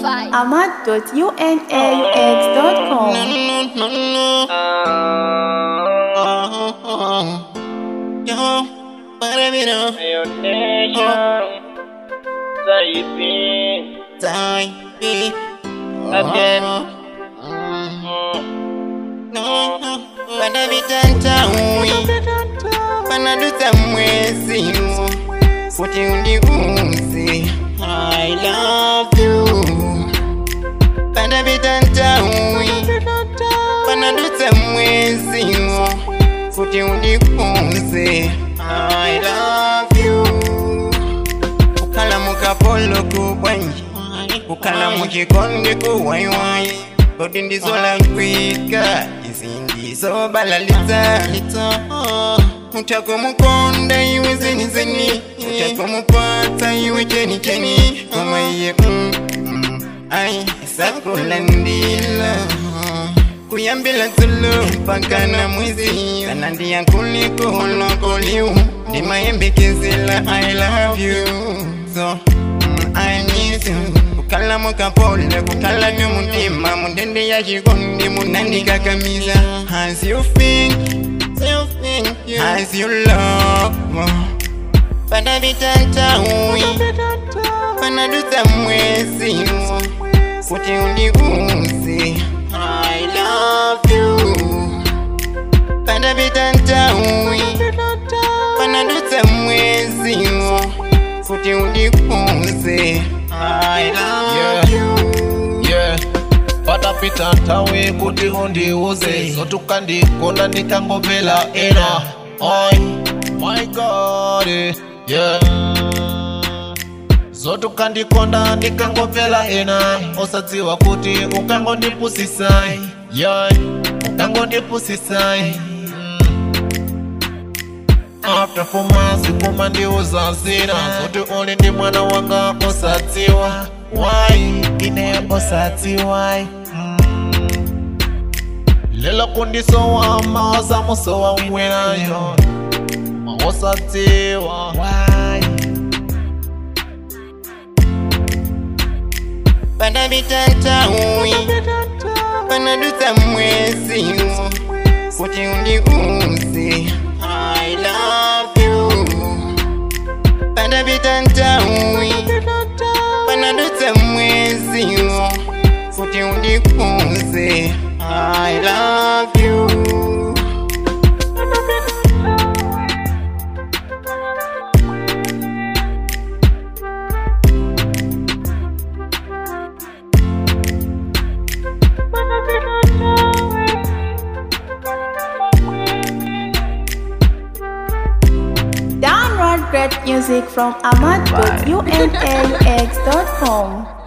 vibe. ahmad.unaux.com. Yo, para mí no. Zai, bi. Again. No, pada vitanta ui. Pana duta mwezi. Kuti uniuzi. I love you. Pada vitanta ui. Pana duta mwezi. Kuti uniuzi. I love you. Kukala mukapolo kubwanyi kukala mukikonde kuwaiwai kodi ndizola nkwika izi ndizo balalitsa utako mukonda iwe zenizeni utako mupata iwe chenicheni koma iye mm, mm, ai sakulandila kuyambila tulo mpaka na mwizi kana ndiyankuliko holokoliu ndimayembekezela i love you so mm, i miss you kukala mukapole kukala nyomutima mundende ya chikondi munandikakamiza as you think as you love pada vitantawi panaduta mwezi kuti undiuzi i love you pada vitantawi panaduta mwezi kuti undiuzi i love you yeah patapita ntawe kuti undiuze zotukandikonda ndikangomvera ena oi my god yeah zotukandikonda ndikangomvera ena osadziwa kuti ukangondipusisai yeah ukangondipusisai after four months kuma ndiuza zina zoti uli ndi mwana wanga osadziwa why ine osadziwa mm. lelo kundisowa maosa musowa mwerayo osadziwa why pada vitantawi panaduta mwezi kuti undiuzi i love you pada vitantawi panaduta mwezi kuti undiuzi i love you Download great music from ahmad.unaux.com.